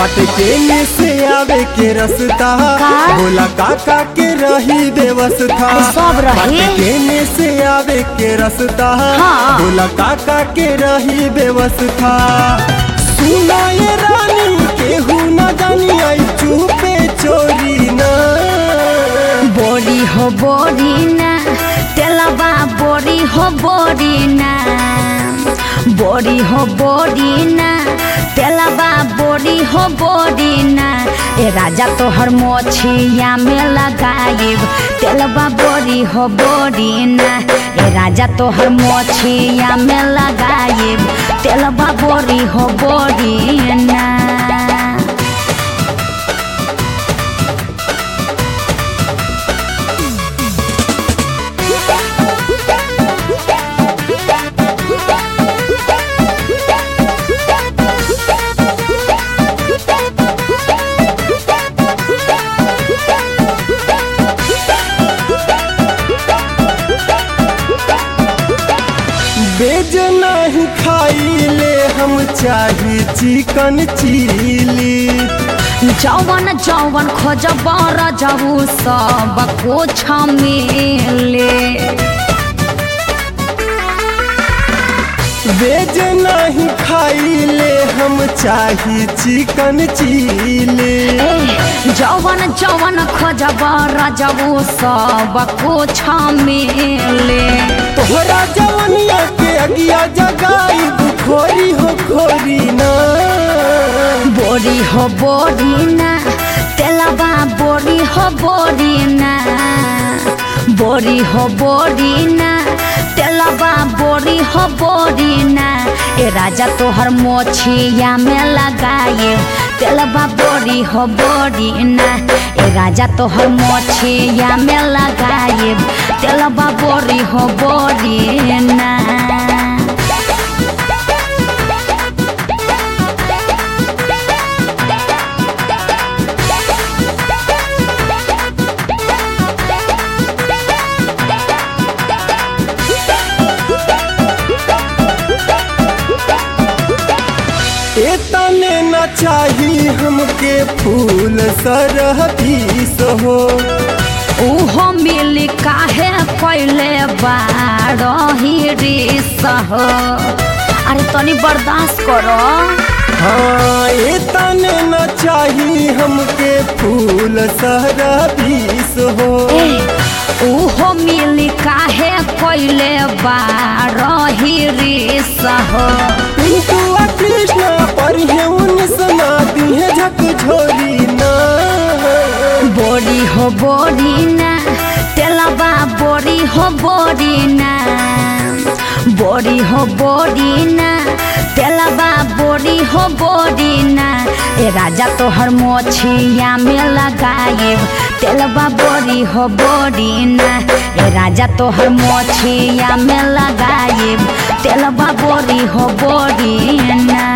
पटके से आवे के रस्ता का? भोला काका के रही व्यवस्था अरे सब रही। पटके से आवे के रस्ता हाँ। भोला काका के रही व्यवस्था सुना ये रानी केहू न जानी आई चुपे चोरी ना बोरी हो बोरी ना तेलबा बोरी हो बोरी ना बोरी हो बोरी ना तेलबा बोरी हो बोरी ना ए राजा तोहर मोछिया में लगाइब तेलबा बोरी हो बोरी ना ए राजा तोहर मोछिया में लगाइब तेलबा बोरी हो बोरी ना बेज नहीं खाइले हम चाही चिकन चिली जौवन जौवन खोजब रजबू सब कुछ मिले बेज नहीं खाइले हम चाही चिकन चिली ए, जौवन जौवन खोजब रजबू सब कुछ मिले तोहरा जवनिया के अगिया जगाई खोरी हो खोरी ना बोरी हो बोरी ना तेलबा बोरी हो बोरी ना बोरी हो बोरी ना तेलबा बोरी हो बोरी ना ए राजा तोहर मोछिया में लगाए तेलबा बोरी हो बोरी ना ए राजा तोहर मोछिया में लगाए तेलबा बोरी हो बोरी ना एतने न चाही हमके फूल सरह पीस हो उहो मिल काहे कैले बारही रिस हो अरे तनी बर्दाश्त करो हाँ एतने न चाही हमके फूल सरह पीस हो ए उहो मिल काहे कैले बारही रिस हो पिंटू आ कृष्ण पढ़े उन्नीस ना दिहे झक झोरी ना बोरी हो बोरी ना तेलबा बोरी हो बोरी ना बोरी हो बोरी ना तेलबा बोरी हो बोरी ना ए राजा तोहर मोछिया में लगाइब तेलबा बोरी हो बोरी ना ए राजा तोहर मोछिया में लगाइब तेलबा बोरी हो बोरी ना